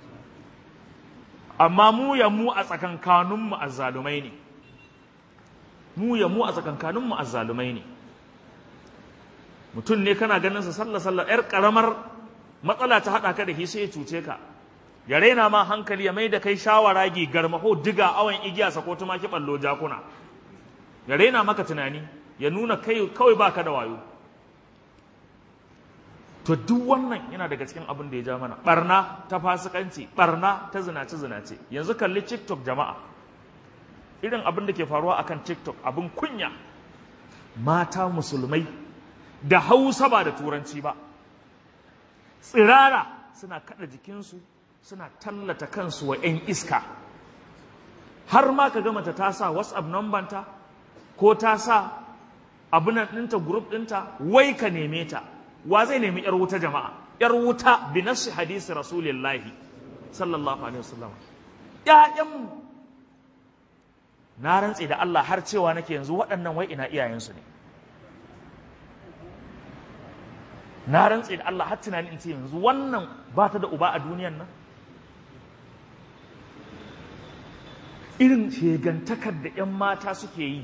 A: amma mu ya mu a tsakankaninmu azzalumai ne mu ya mu a tsakankaninmu azzalumai ne mutum ne kana ganin sa sallah sallah yar karamar matsala ta hada ka da shi sai ya cuce ka ya raina ma hankali ya mai da kai shawaragi garmaho diga awan igiya sa ko tumaki ballo jakuna ya raina maka tunani ya nuna kai kawai baka da wayo to duk wannan yana daga cikin abin da ya ja mana barna ta fasikanci barna ta zinace zinace yanzu kalli tiktok jama'a irin abin da ke faruwa akan tiktok abin kunya mata musulmai da hausa ba da turanci ba tsirara suna kada jikinsu suna tallata kansu wa 'yan iska har ma ka gama ta sa whatsapp number ta ko ta sa abinan ɗinta group ɗinta wai ka neme ta wa zai nemi yar wuta jama'a yar wuta bi nafsi hadisi rasulillahi sallallahu alaihi wasallam ƴaƴan na rantse da Allah har cewa nake yanzu waɗannan wai ina iyayensu ne na rantse da Allah har tunanin in ce yanzu wannan ba ta da uba a duniyan nan irin shegantakar da 'yan mata suke yi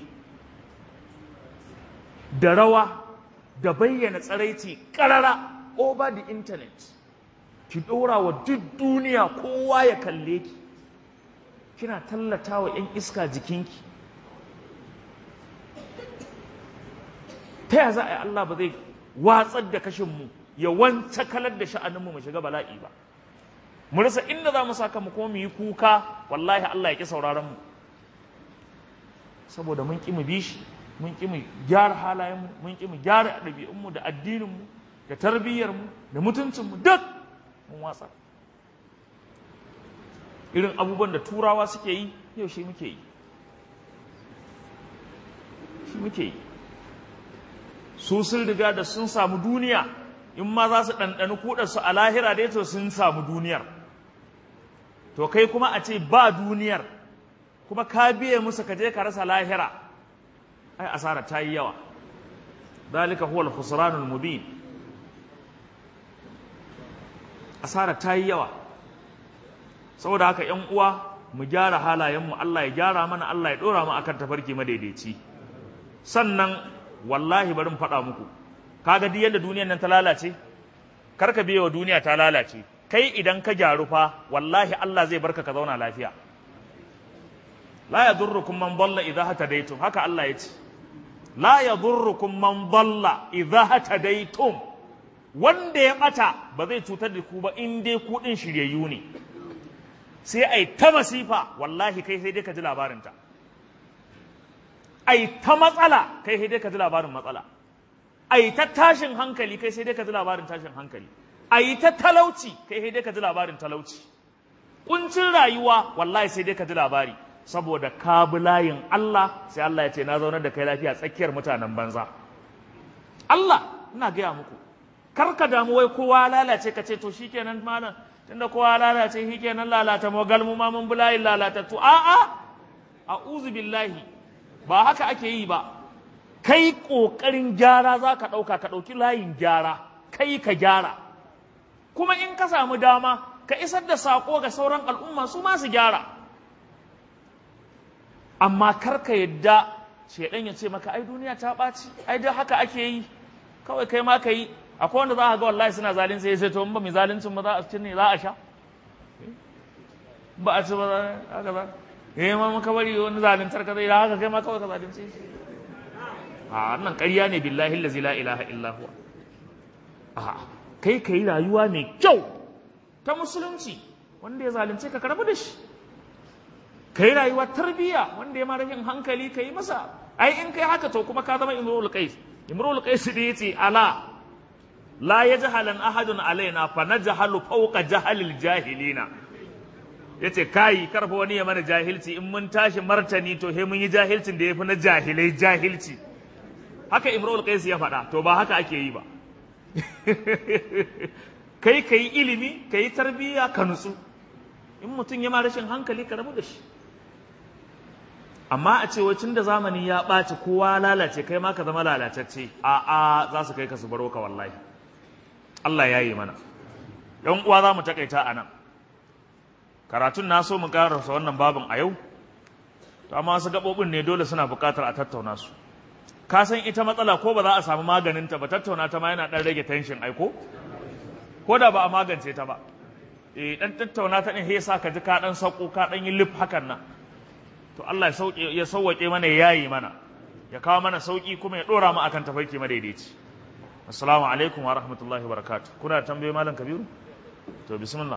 A: da rawa da bayyana tsaraici karara over the internet ki ɗora wa duk duniya kowa ya kalle ki kina tallata wa 'yan iska jikinki ta ya za a yi Allah ba zai watsar da kashinmu ya wanta kalar da sha'aninmu mu shiga bala'i ba mu rasa inda za mu saka mu kuma mu yi kuka wallahi Allah ya ƙi sauraron mu saboda mun ƙi mu bi shi mun ƙi mu gyara halayenmu mun ƙi mu gyara ɗabi'unmu da addininmu da tarbiyyarmu da mutuncinmu duk mun watsa irin abubuwan da turawa suke yi yau shi muke yi shi muke yi su sun riga da sun samu duniya in ma za su ɗanɗani kuɗarsu a lahira dai to sun samu duniyar to kai kuma a ce ba duniyar kuma ka biye musu ka je ka rasa lahira ai asara ta yi yawa dalika huwa al-khusranul mubin asara ta yi yawa saboda haka ƴan uwa mu gyara halayenmu Allah ya gyara mana Allah ya dora mu akan tafarki madaidaici sannan wallahi bari mu faɗa muku kaga duk yadda duniyar nan ta lalace karka biye wa duniya ta lalace kai idan ka gyaru fa wallahi Allah zai barka ka zauna lafiya la yadurrukum man dalla idha hatadaytum haka Allah ya ce la yadurrukum man dalla idha hatadaytum wanda ya bata ba zai cutar da ku ba in dai ku din shiryayyu ne sai ai ta masifa wallahi kai sai dai ka ji labarin ta ai ta matsala kai sai dai ka ji labarin matsala ai ta tashin hankali kai sai dai ka ji labarin tashin hankali ai ta talauci kai sai dai ka ji labarin talauci kuncin rayuwa wallahi sai dai ka ji labari saboda ka bi layin Allah sai Allah ya ce na zaunar da kai lafiya tsakiyar mutanen banza Allah ina gaya muku kar ka damu wai kowa lalace ka ce to shikenan malam tunda kowa lalace shikenan lalata mu galmu ma mun bi layin lalatattu a a a'udhu billahi ba haka ake yi ba kai kokarin gyara za ka ɗauka ka ɗauki layin gyara kai ka gyara kuma in ka samu dama ka isar da saƙo ga sauran al'umma su ma su gyara amma kar ka yadda shaidan ya ce maka ai duniya ta ɓaci ai dai haka ake yi kawai kai ma ka yi akwai wanda za a ga wallahi suna zalunci ya ce to in ba mai zaluncin ba za a ci ne za a sha ba a ci ba za a ga eh ma muka bari wani zaluntar ka zai da haka kai ma kawai ka zalunce shi a wannan ƙarya ne billahi allazi la ilaha illa huwa a kai kai rayuwa mai kyau ta musulunci wanda ya zalunce ka karbu da shi kai rayuwa tarbiyya wanda ya ma rashin hankali kai masa ai in kai haka to kuma ka zama imrul qais imrul qais da yace ala la yajhalan ahadun alaina fa najhalu fawqa jahalil jahilina yace kai karfa wani ya mana jahilci in mun tashi martani to he mun yi jahilcin da yafi na jahilai jahilci haka imrul qais ya faɗa to ba haka ake yi ba kai kai ilimi kai tarbiyya ka nutsu in mutum ya ma rashin hankali ka rabu da shi amma a ce wacin da zamani ya ɓaci kowa lalace kai ma ka zama lalatacce a a za su kai ka su baro ka wallahi Allah ya yi mana yan uwa za mu takaita a nan karatun na so mu karasa wannan babin a yau to amma wasu gaɓoɓin ne dole suna buƙatar a tattauna su ka san ita matsala ko ba za a samu maganinta ba tattauna ta ma yana ɗan rage tension aiko ko da ba a magance ta ba eh dan tattauna ta din sa ka ji ka dan sauko ka dan yi lif hakan nan to Allah ya sauke ya sauwake mana ya yayi mana ya kawo mana sauki kuma ya dora mu akan tafarki madaidaici assalamu alaikum wa rahmatullahi wa barakatuh kuna tambaye malam kabiru to bismillah